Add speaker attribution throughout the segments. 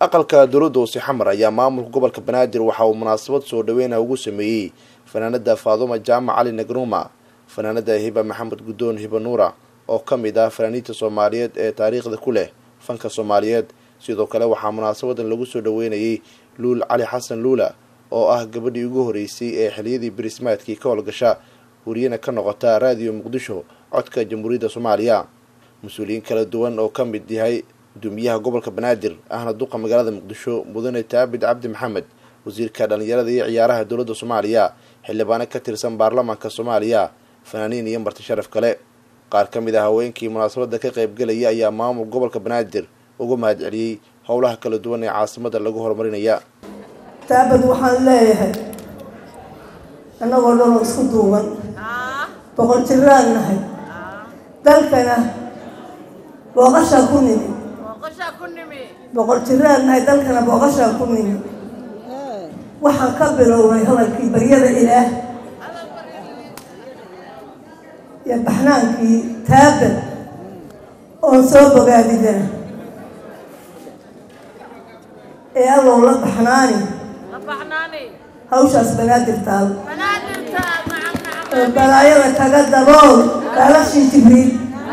Speaker 1: aqalka dowladda hoose xamar ayaa maamulka gobolka banaadir waxa uu munaasabad soo dhaweyna ugu sameeyey fanaanada faaduma jaamac cali nagruma fanaanada hiba maxamed guddoon hiba nuura oo ka mid ah fanaaniinta soomaaliyeed ee taariikhda ku leh fanka soomaaliyeed sidoo kale waxaa munaasabadan lagu soo dhaweynayay luul cali xasan luula oo ah gabadhii ugu horeysay ee xiliyadii birismaadkii ka howlgasha wariyana ka noqota raadiyo muqdisho codka jamhuuriyadda soomaaliya mas-uuliyiin kala duwan oo ka mid yahay guddoomiyaha gobolka banaadir ahna duqa magaalada muqdisho mudane taabid cabdi maxamed wasiirka dhalinyarada iyo ciyaaraha dowladda soomaaliya xildhibaano ka tirsan baarlamaanka soomaaliya fanaaniin iyo marti sharaf kale qaar ka mid ah haweenkii munaasabada ka qaybgelaya ayaa maamul gobolka banaadir uga mahad celiyey howlaha kala duwan ee caasimada lagu horumarinaya
Speaker 2: taabad waxaan leeyahay annagoo dhanoo isku duuban boqol jiraan nahay dalkana booqashaa ku nimi boqol jiraan nahay dalkana booqashaa ku nimi waxaan ka bilownay hadalkii baryada ilaah iyo baxnaankii taabad oon soo bogaadidana ee allow la baxnaani hawshaas banaadir taal oo balaayada kaga dabool daalashii jibriil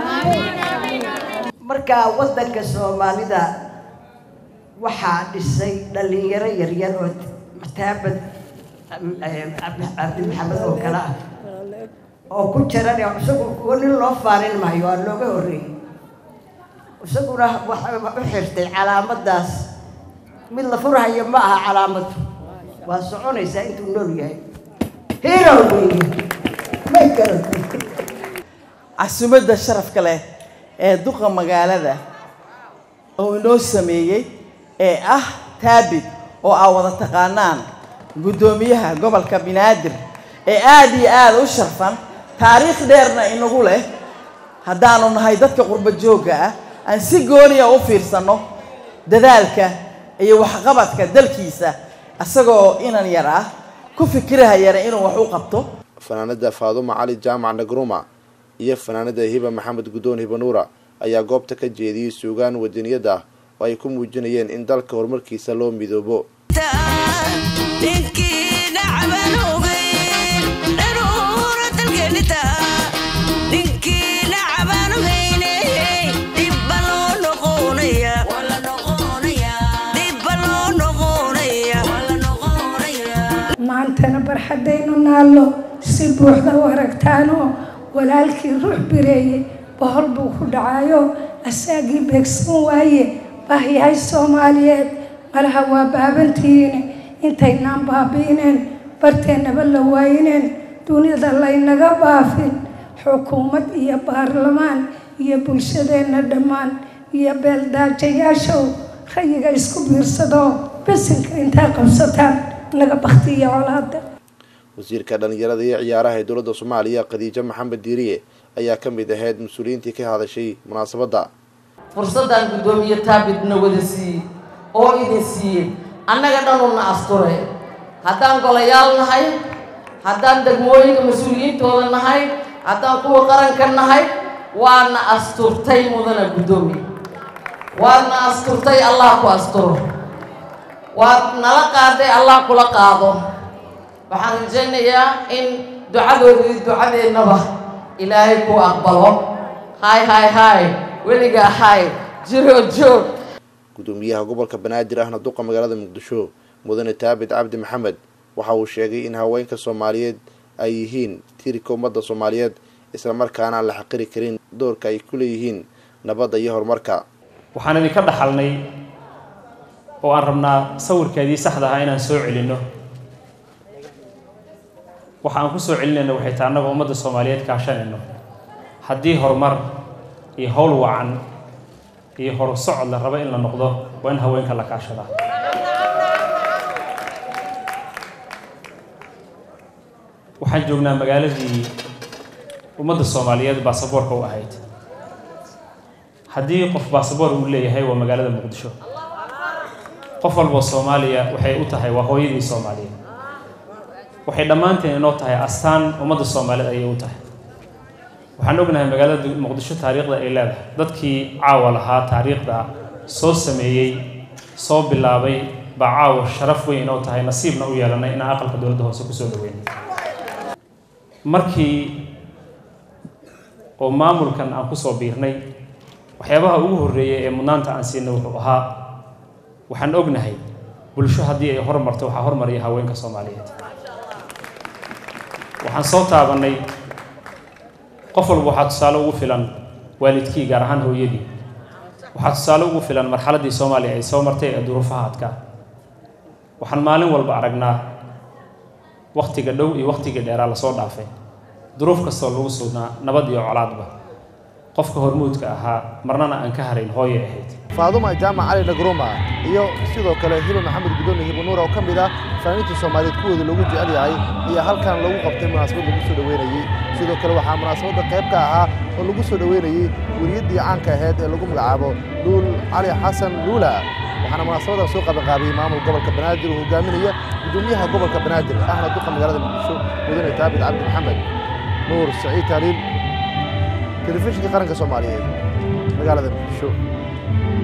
Speaker 3: markaa waddanka soomaalida waxaa dhisay dhalinyaro yaryar oo taabad cabdi maxamed oo kale ah oo ku jiran isagu kuwa nin loo faarin maayo waa looga horreeyey isaguna waxa u xirtay calaamaddaas mid la furhayo ma aha calaamadu waa soconaysaa intuu nool yahay hero weeye may garata
Speaker 4: casumadda sharafka leh ee duqa magaalada oo inoo sameeyey ee ah taabid oo aa wada taqaanaan guddoomiyaha gobolka banaadir ee aada iyo aada u sharfan taariikh dheerna inagu leh haddaanu nahay dadka qurbo joogga ah aan si gooniya u fiirsanno dadaalka iyo waxqabadka dalkiisa isagoo inan yar ah ku fikirahayana inuu wax u qabto
Speaker 1: fanaanada faaduma cali jaamac nagruma iyo fanaanada hiba maxamed guddoon hiba nuura ayaa goobta ka jeediyey suugaan wadaniyada ah oo ay ku muujinayeen in dalka horumarkiisa loo midoobo
Speaker 5: maantana barxaddaynu naallo si buuxda u aragtaanoo walaalkii ruux bireeyey bohol buu ku dhacayo asaagii beegsan waaye bahyahay soomaaliyeed malaha waa baabantihiine intaynaan baabi'ineen barteennaba la waayineen dunida laynaga baafin xukuumad iyo baarlamaan iyo bulshadeenna dhammaan iyo beeldaajayaashow rayiga isku biirsadoo besinka intaa qabsataan naga baktiya colaada
Speaker 1: wasiirka dhalinyarada iyo ciyaaraha ee dowladda soomaaliya khadiijo maxamed diiriye ayaa ka mid ahayd mas-uuliyiintii ka hadashay munaasabadda
Speaker 6: fursaddan guddoomiye taabidna wada siiyey oo idin siiyey annaga dhanuna asture haddaan golayaal nahay haddaan degmooyinka mas-uuliyiintooda nahay haddaan kuwa qaranka nahay waadna asturtay mudana guddoomiye waadna asturtay allah ku asturo waad nala qaaday allah kula qaado waxaan rajaynayaa in ducadoodii ducadeennaba ilaahay ku aqbalo hay hay hay weligaa hay jiro joog
Speaker 1: guddoomiyaha gobolka banaadir ahna duqa magaalada muqdisho mudane taabid cabdi maxamed waxa uu sheegay in haweenka soomaaliyeed ay yihiin tiirka ummadda soomaaliyeed islamarkaana aan la xaqiri karin doorka ay ku leeyihiin nabadda iyo horumarka
Speaker 7: waxaan idinka dhaxalnay oo aan rabnaa sawirkeedii saxda ahaa inaan soo celinno waxa aan ku soo celinayno waxay tahay annagoo ummadda soomaaliyeed kaashanayno haddii horumar iyo howl wacan iyo horu socod la rabo in la noqdo waa in haweenka la kaashadaa waxaan joognaa magaaladii ummadda soomaaliyeed baasaboorka u ahayd haddii qof baasaboor uu leeyahay waa magaalada muqdisho qof walboo soomaaliya waxay u tahay waa hooyadii soomaaliyeed waxay dhammaanteen inoo tahay astaan ummadda soomaaliyeed ayay u tahay waxaan ognahay magaalada muqdisho taariikhda ay leedahay dadkii caawa lahaa taariikhda soo sameeyey soo bilaabay baa caawa sharaf weyn inoo tahay nasiibna u yeelanay inaan aqalka dowladda hoose kusoo dhaweyn markii oo maamulkan aan kusoo biirnay waxyaabaha ugu horreeyay ee mudnaanta aan siinay wuxuu ahaa waxaan ognahay bulsho haddii ay hormarto waxaa hormaraya haweenka soomaaliyeed waxaan soo taabannay qof walba waxaa tusaale ugu filan waalidkii gaar ahaan hooyadii waxaa tusaale ugu filan marxaladdii soomaaliya ay soo martay ee duruufaha adkaa waxaan maalin walba aragnaa wakhtiga dhow iyo wakhtiga dheeraa lasoo dhaafay duruuf kastoo lagu sugnaa nabad iyo colaadba qofka hormuudka ahaa marnana aan ka harayn hooyay ahayd
Speaker 1: faaduma jaamac cali nagruma iyo sidoo kale hiba maxamed gudooni hibo nuur oo ka mid ah fanaaniinta soomaaliyeed kuwooda loogu jecel yahay iyo halkan lagu qabtay munaasabad lagu soo dhoweynayey sidoo kale waxaa munaasabadda qayb ka ahaa oo lagu soo dhoweynayey weriyaddii caanka ahayd ee lagu magacaabo luul cali xasan luula waxaana munaasabadan soo qabanqaabiyey maamul gobolka banaadir oo hogaaminaya gudoomiyaha gobolka banaadir ahna duqa magaalada muqdisho mudane taabit cabdi maxamed nuur saciid taaliil telefishinka qaranka soomaaliyeed magaalada muqdisho